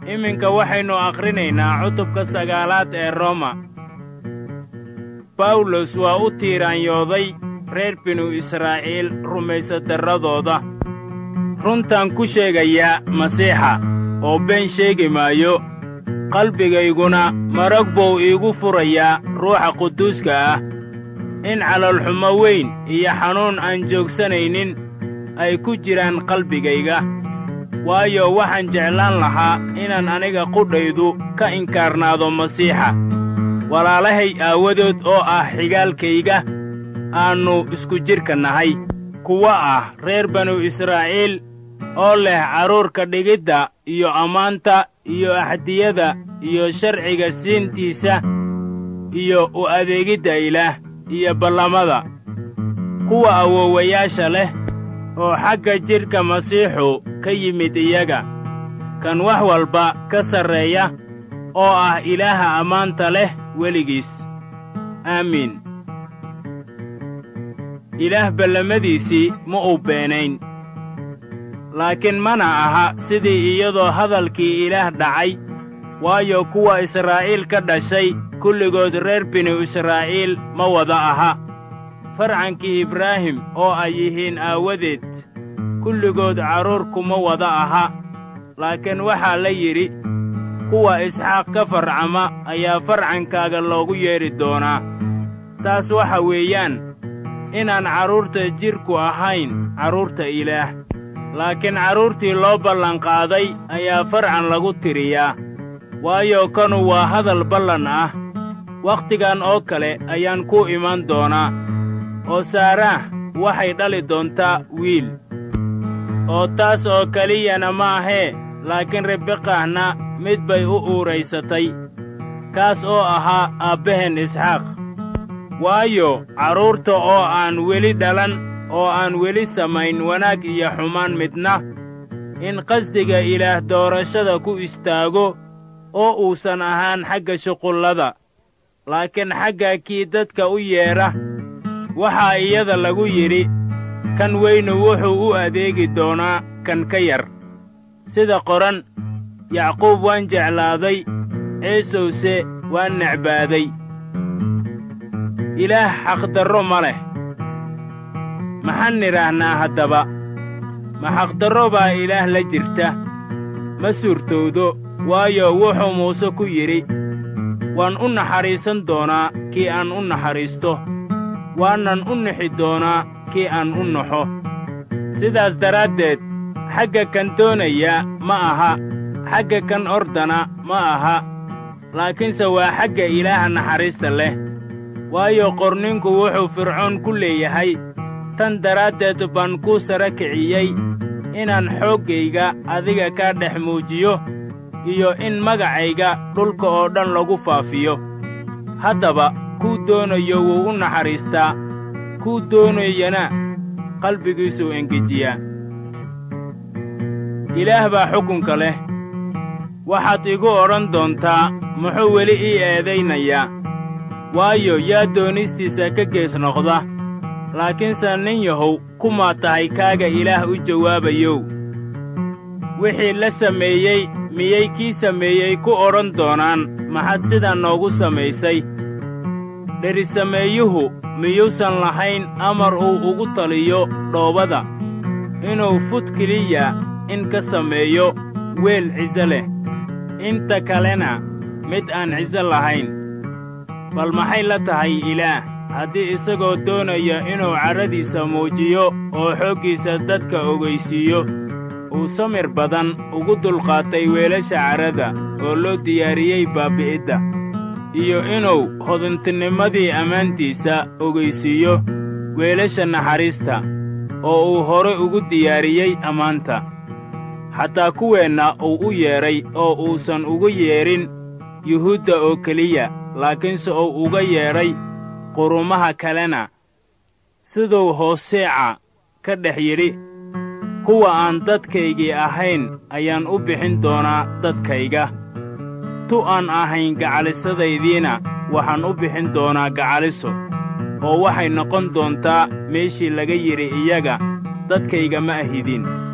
iminka waxaynu akhrinaynaa cutubka sagaalaad ee roma bawlos waa u tiiraanyooday reer binu israa'iil rumaysadarradooda runtaan ku sheegayaa masiixa oo been sheegi maayo qalbigayguna marag buu iigu furayaa ruuxa quduuska ah in calolxumo weyn iyo xanuun aan joogsanaynin ay ku jiraan qalbigayga waayo waxaan jeclaan lahaa inaan aniga qudhaydu ka inkaarnaado masiixa walaalahay aawadood oo ah xigaalkayga aannu isku jidhka nahay kuwa ah reer banu israa'iil oo leh carruurka dhigidda iyo ammaanta iyo axdiyada iyo sharciga siintiisa iyo u adeegidda ilaah iyo ballamada kuwa awoowayaasha leh oo xagga jidhka masiixu ka yimid iyaga kan wax walba ka sarreeya oo ah ilaaha ammaanta leh weligiis aamiin ilaah ballamadiisii ma uu beenayn laakiin mana aha sidii iyadoo hadalkii ilaah dhacay waayo kuwa israa'iil ka dhashay kulligood reer binu israa'iil ma wada aha farcankii ibraahim oo ay yihiin aawadeed kulligood carruur kuma wada aha laakiin waxaa la yidhi kuwa isxaaq ka farcama ayaa farcankaaga loogu yeedhi doonaa taas waxa weeyaan inaan carruurta jidhku ahayn carruurta ilaah laakiin carruurtii loo ballanqaaday ayaa farcan lagu tiriyaa waayo kanu waa hadal ballan ah wakhtigan oo kale ayaan ku iman doonaa oo saaraah waxay dhali doontaa wiil oo taas oo keliyana ma ahee laakiin ribiqahna mid bay u uuraysatay kaas oo ahaa aabbaheen isxaaq waayo carruurta oo aan weli dhalan oo aan weli samayn wanaag iyo xumaan midna in qasdiga ilaah doorashada ku istaago oo uusan ahaan xagga shuqullada laakiin xagga kii dadka u yeedha waxaa iyada lagu yidhi kan weynu wuxuu u adeegi doonaa kan ka yar sida qoran yacquub waan jeclaaday ciisowse waan necbaaday ilaah xaqdarro ma leh maxaan nidhaahnaa haddaba ma xaqdarro baa ilaah la jirta ma suurtowdo waayo wuxuu muuse ku yidhi waan u naxariisan doonaa kii aan u naxariisto waanan u nixi doonaa kii aan u naxo sidaas daraaddeed xagga kan doonaya ma aha xagga kan ordana ma aha laakiinse waa xagga ilaaha naxariista leh waayo qorninku wuxuu fircoon ku leeyahay tan daraaddeed baan kuu sara kiciyey inaan xooggayga adiga kaa dhex muujiyo iyo in magacayga dhulka oo dhan lagu faafiyo haddaba kuu doonayo wuu u naxariistaa kuu doonayana qalbigiisuu engejiyaa ilaah baa xukunka leh waxaad igu odhan doontaa muxuu weli ii eedaynayaa waayo yaa doonistiisa ka gees noqda laakiinse nin yahow kumaa tahay kaaga ilaah u jawaabayow wixii la sameeyey miyay kii sameeyey ku odhan doonaan maxaad sidaa noogu samaysay dherisameeyuhu miyuusan lahayn amar uu ugu taliyo dhoobada inuu fud keliya in ka sameeyo weel ciso leh inta kalena mid aan ciso lahayn bal maxay la tahay ilaah haddii isagoo doonaya inuu carradiisa muujiyo oo xooggiisa dadka ogaysiiyo uu samir badan ugu dulqaatay weelasha carrada oo loo diyaariyey baabbi'idda iyo inuu hodantinimadii ammaantiisa ogaysiiyo weelasha naxariista oo uu hore ugu diyaariyey ammaanta xataa kuweenna uu u yeedhay oo uusan ugu yeedhin yuhuudda oo keliya laakiinse uu uga yeedhay qurumaha kalena siduu hooseeca ka dhex yidhi kuwa aan dadkaygii ahayn ayaan u bixin doonaa dadkayga tu aan ahayn gacalisadaydiina waxaan u bixin doonaa gacaliso oo waxay noqon doontaa meeshii laga yidhi iyaga dadkayga ma ahidin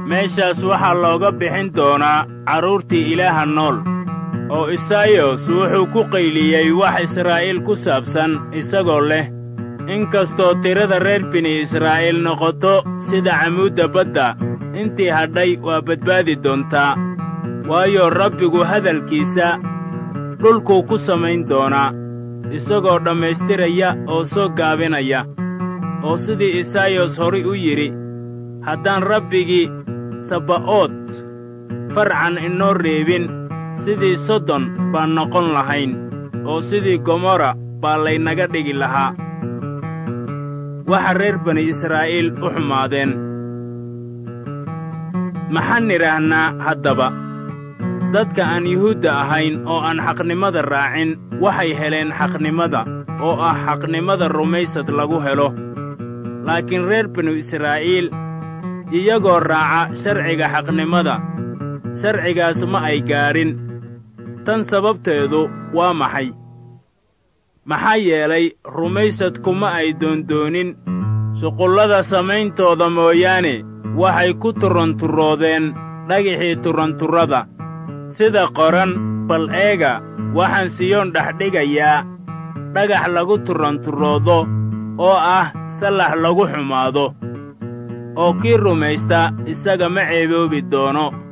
meeshaas waxaa looga bixin doonaa carruurtii ilaaha nool oo isaayos wuxuu ku qayliyey wax israa'iil ku saabsan isagoo leh in kastoo tirada reer bini israa'iil noqoto sida camuudda badda intii hadhay waa badbaadi doontaa waayo rabbigu hadalkiisa dhulkuu ku samayn doonaa isagoo dhammaystiraya oo soo gaabinaya oo sidii isaayos horay u yidhi haddaan rabbigii sabba'ood farcan inoo reebin sidii sodon baan noqon lahayn oo sidii gomorra baa laynaga dhigi lahaa waxa reer bani israa'iil u xumaadeen maxaan nidhaahnaa haddaba dadka aan yuhuudda ahayn oo aan xaqnimada raacin waxay heleen xaqnimada oo ah xaqnimada rumaysad lagu helo laakiin reer binu israa'iil iyagoo raaca sharciga xaqnimada sharcigaas ma ay gaadhin tan sababteedu waa maxay maxaa yeelay rumaysadkuma ay doondoonin shuqullada samayntooda mooyaane waxay ku turanturoodeen dhagixii turanturrada sida qoran bal eega waxaan siyoon dhexdhigayaa dhagax lagu turanturoodo oo ah sallax lagu xumaado oo kii rumaysta isaga ma ceeboobi doono